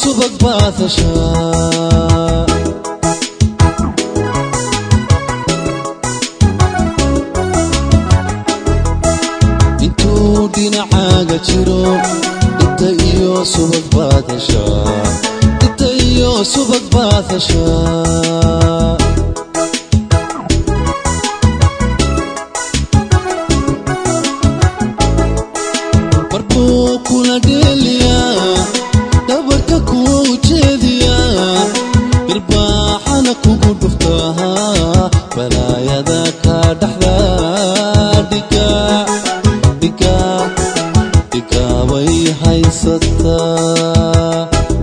subag baad heshaa intuu dhinacaaga jiro dhibta iyo subag baad heshaa dhibta iyo subag baad heshaa markuu kula dheeliyaa dhabarka kuwa ujeediyaa irbaaxana kugu dhuftaa balaayada ka dhaxda dhiga dhiga dhiga way haysataa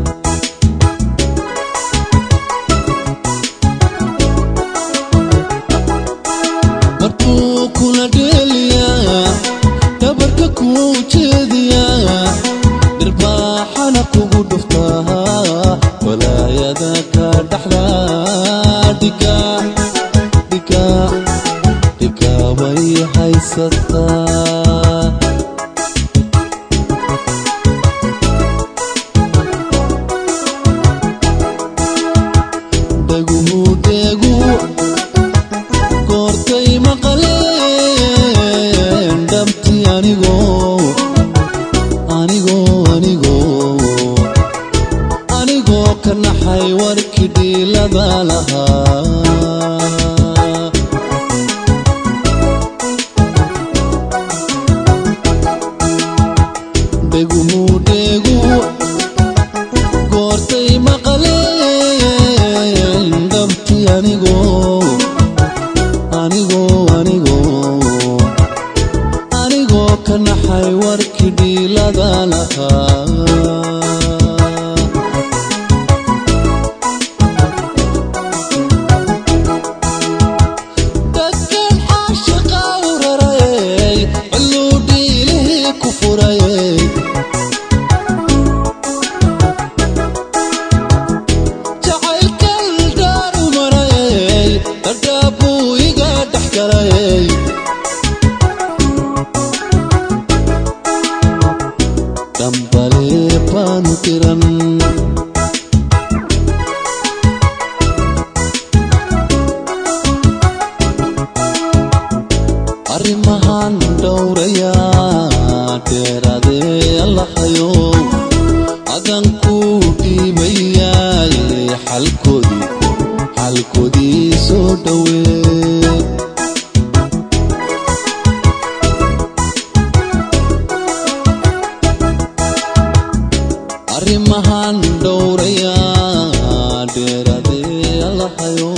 markuu kula dheeliyaa dhabarka kuwa ujeediyaa dhirbaaxana kugu dhuftaa walaayada ka dhaxda dhiga dhiga dhiga way haysataa dhaguhu dheegu goortay maqaleen dhabti anigoo anigoo anigoo anigoo ka naxay warkii dhiilada lahaa dheguhu dheegu goortay maqaleen dhabti anigoo anigoo anigoo anigoo ka naxay warkii dhiilada lahaa dadkan caashiqa u rarayay cilluu dhiilihii ku furayay jacaylkal dhaar u marayay dhadhaab buu iga dhex galayay dhambalee baanu diran arrimahan dhowrayaa dheeraadee allahayo adan ku dhiibayaaye xalkoodii xalkoodii soo dhowee arrimahan dhowrayaa dheeraadee allahayo